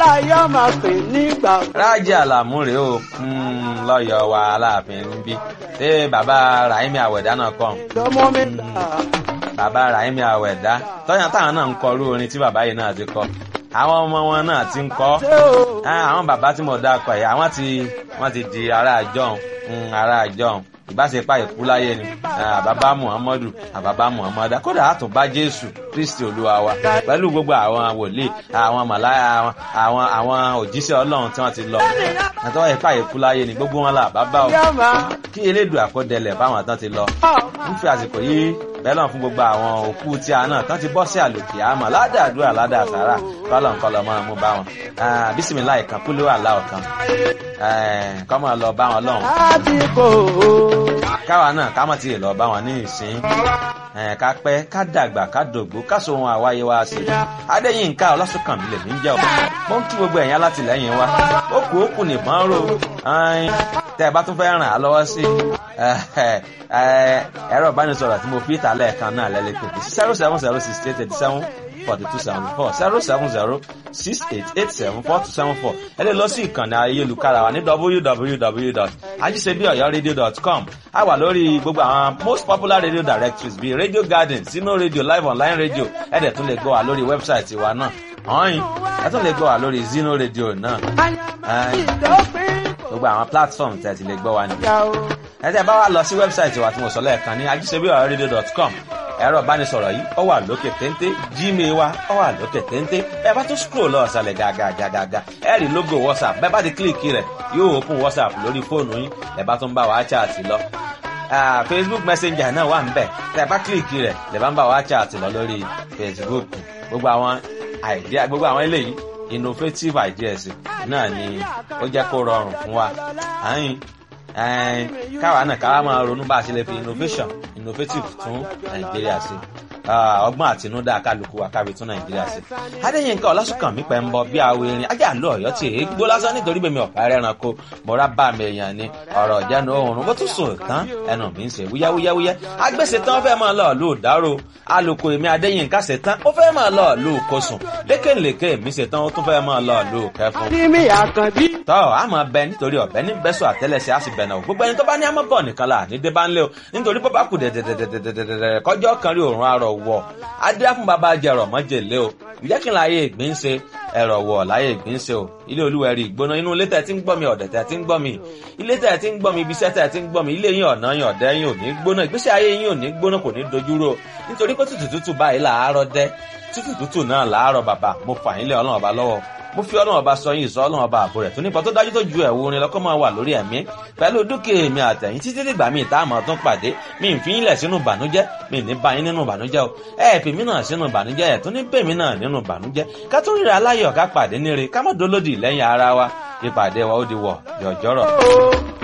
láyé ọmọ pè nígbà. rájí àlàmú rèé o lọ́yọ̀ wa aláàfin ń bí ṣé bàbá rahimi àwẹ̀dá náà kọ́ lọ́mọ mi là. bàbá rahimi àwẹ̀dá tọ́yàn táwọn náà ń kọ irú orin tí bàbá yìí náà ti kọ àwọn ọmọ wọn náà ti ń kọ ṣé o. àwọn bàbá tí mo dá kọ yìí àwọn ti wọ́n ti di ará àjọhùn ará àjọhùn ìbáṣepá ìkú láyé ni àbábá muhammadu àbábá muhammadu kódà àtúnbá jésù kristi olúwa wa pẹ̀lú gbogbo àwọn wòlíì àwọn màláyà àwọn àwọn àwọn òjíṣẹ́ ọlọ́run tí wọ́n ti lọ àtọ́wọ́ ìpá ìkú láyé ni gbogbo wọn là bàbá o yá máa. kí elédùn àkọdẹlẹ̀ báwọn tán ti lọ ń fi àsìkò yìí bẹ́ẹ̀ náà fún gbogbo àwọn òkú tí a náà tán ti bọ́ sí àlòkè àmọ́ ládàádúrà ládàásàrà kọ́lọ̀ǹkọ́lọ̀ máa mú bá wọn bísímìlá ìkan kúlé wà láò kan kọ́ máa lọ bá wọn lọ́hùn láti kò ó. káwa náà ká mọ̀ tí ì lọ bá wọn ní ìsín ká pẹ́ ká dàgbà ká dògbó ká so ohun àwáyé wa sí i adéyínká ọlásùnkànmí lèmi ń jẹ́ ọ̀ mo ń kí gbogbo ẹ̀yìn alátìlẹ́yìn wa ó kù ó kù nìbọn ró tẹ́ ẹ bá tún fẹ́ ràn á lọ́wọ́ sí ẹ̀rọ ìbánisọ̀rọ̀ tí mo fi ìta lẹ́ẹ̀kan náà lẹ́lẹ́kẹ̀ẹ́ zero seven zero six eight eighty seven forty two seventy four zero seven zero six eight eight seven four two seven four ẹ lè lọ sí ìkànnì ayélujára wa ní www.ajisebiọyọradio.com a wà lórí gbogbo àwọn most popular radio directories bíi radio garden sino radio live online radio ẹ dẹ̀ tún lè gbọ́ wa lórí wẹ́bsáìtì wa náà ọ̀hìn ẹ tún lè gbọ́ wa lórí zino radio náà gbogbo àwọn platform tẹ̀ ti lè gbọ́ wa nìyẹn ẹ tẹ́ bá wa lọ sí wẹ́bsáìtì wa tí mo sọ lẹ́ẹ̀kan ní ajisebiọyọradio.com ẹ̀rọ ìbánisọ̀rọ̀ yìí ó wà lókè téńté gmail wa ó wà lókè téńté ẹ bá tún scroll lọ ọ̀sàlẹ̀ gàgàgàgà ẹ rí logo whatsapp bẹ́ẹ̀ bá ti kílìkì rẹ̀ yóò open whatsapp lórí fóònù yín ẹ bá tún bá wa chat lọ facebook messenger náà wà níbẹ̀ tẹ́ bá kílìkì rẹ̀ lè bá ń bá wa chat lọ lórí facebook gbogbo àwọn idea gbogbo àwọn eléyìí innovative ideas náà ni ó jẹ́ kó rọrùn fún wa àyìn káwa náà káwa máa ronú bá a ṣe lè fi innovation innovative tún nàìjíríà sí ọgbọ́n àtinúdá kálukú wa kábi tún nàìjíríà sí. adéyínká ọlásùnkànmí pẹ̀ ń bọ bí awo erin ajá àlọ́ ọ̀yọ́ tí èé gbó lásán nítorí bèmi ọ̀pá ẹranko mọ̀ra bá mi èèyàn ni ọ̀rọ̀ ìjánu oòrùn bó tún sùn tán ẹnu mi ń ṣe wúyáwúyáwúyá agbèsè tán fẹ́ máa lọ lù dárò alùkò èmi adéyínká ṣe tán ó fẹ́ máa lọ lù kosùn lékèlékè mi ṣe tán ó tún fẹ́ máa lọ lù kẹfún. Adémi Àkànbí. tọ́ a máa bẹ nítorí ọ̀bẹ ní bẹ́sọ̀ àtẹ́lẹsẹ̀ á sì bẹ̀ náà gbogbo ẹni tó bá ní àmọ́ bọ̀ nìkan là ní débà ńlẹ̀ o nítorí bó bá kù dẹ̀dẹ̀dẹ̀dẹ̀dẹ̀dẹ̀ kọjọ́ kan rí òórùn arọ̀ wọ̀ adé fún bàbá jẹrọ mọ́jèlé o ìjẹ́ kí n láyé ìgbín ṣe ẹ̀rọ̀ wọ̀ láyé ìgbín ṣe o ilé olúwẹ̀rí ìgbóná inú ilé tẹ̀ tí ń gbọ́ mi ọ̀dẹ̀ tẹ̀ tí ń gbọ́ mi ilé tẹ̀ tí ń gbọ́ mi ibiṣẹ́ tẹ̀ tí ń gbọ́ mi ilé yín ọ̀nà yín ọ̀dẹ́ yín ò ní gbóná ìgbésí ayé yín ò ní gbóná kò ní dojúrò nítorí pé tútù tútù báyìí làárọ̀ dẹ́ tútù tútù náà làárọ̀ bàbá mo fà yín lé ọlọ́run ọba lọ́wọ́ mo fi ọlọ́run ọba sọ yín ìsọ ọlọ́run ọba àbò rẹ̀ tó nípa tó dájú tó ju ẹ̀wù orin lọ́kọ́ máa wà lórí ẹ̀mí pẹ̀lú dúkìá èmi àtẹ̀yìn títí dìgbà míì tá a máa tún pàdé mi ń fi yín lẹ̀ sínú ìbànújẹ́ mi ní bá yín nínú ìbànújẹ́ o ẹ̀ fi mí náà sínú ìbànújẹ́ ẹ̀ tún ní bèmí náà nínú ìbànújẹ́ ká tún ríra aláyọ̀ ká pàdé níre ká má dolódì lẹ́yìn ara wa ìpàdé wa ó di wọ̀ yọ̀jọ́rọ̀.